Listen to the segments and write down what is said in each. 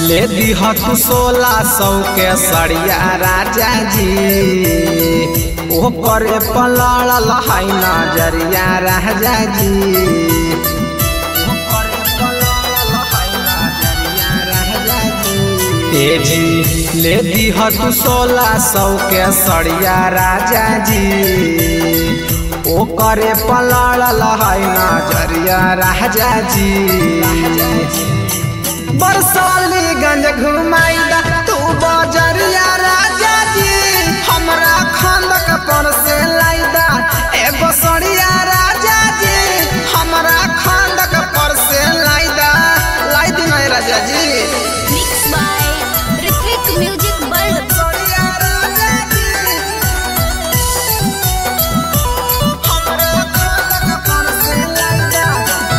ले दीह तू सोलह सौ के सड़िया राजा जी ओ करे पलड़ल है नजरिया राजा जी ओ करे पलड़ल है नजरिया राजा जी। ए जी ले दीह तू सोलह सौ के सड़िया राजा जी ओ करे पलड़ल है नजरिया राजा जी बरसाली गंज घुमाईदा तू बजरिया राजा जी हमरा खंदक पर से लाइदा एगो सड़िया राजा जी हमरा खंदक पर से लाइदा लाई दी नहीं राजा जी Mixed by Rithik Music World. सड़िया राजा जी हमरा खंदक पर से लाइदा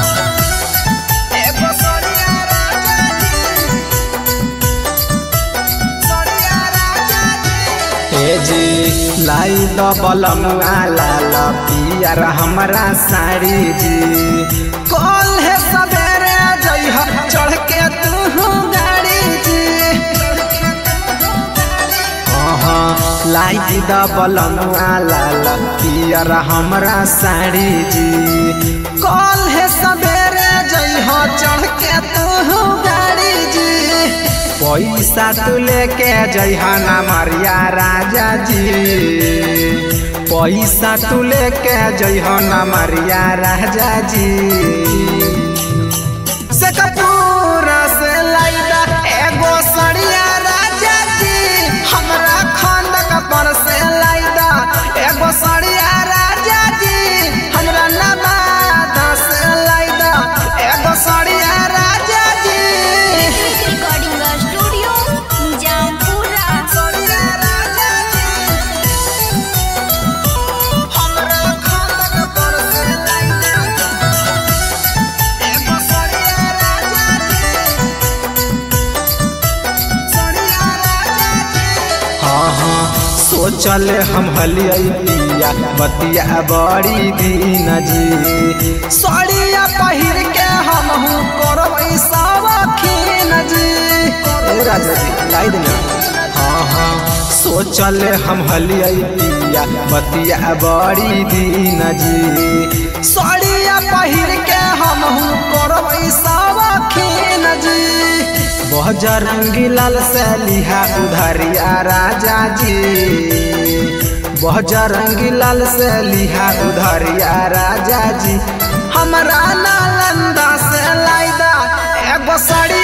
एगो सड़िया राजा जी सड़िया राजा जी ए जी लाई द बलमुआ लाल पियर हमरा साड़ी जी कल है सवेरे जइह चढ़ के तू गाड़ी जी अहाँ लाई द बलमुआ लाल पियर हमरा साड़ी जी कल है सवेरे जइह चढ़ के तू गाड़ी जी पैसा तू लेके जइहा ना मरिया राजा जी पैसा तू लेके जइहा ना मरिया राजा जी से कपूरा से लाइदा एगो सड़िया राजा जी हमरा खंदक पर से लाइदा एगो सड़िया राजा जी हमरा नवादा से लाइदा एगो सड़िया राजा जी Rithik Recording Studio, Jampura. सड़िया राजा जी हमरा खंदक पर से लाइदा एगो सड़िया राजा जी सड़िया राजा जी हाँ हाँ सोचल हम हलियै पिया बतिया बड़ी दिन जी सड़िया पहिर के हम हूँ करबै सावखीन जी ए राजा जी लाई देना हाँ हाँ सोचल हम हलियै पिया बतिया बड़ी दिन जी सड़िया पहिर के हम हूँ करबै सावखीन जी बजरंगी लाल से लिहा उधरिया राजा जी बजरंगी लाल से लिहा उधरिया राजा जी हमरा नालंदा से लाइदा एगो साड़ी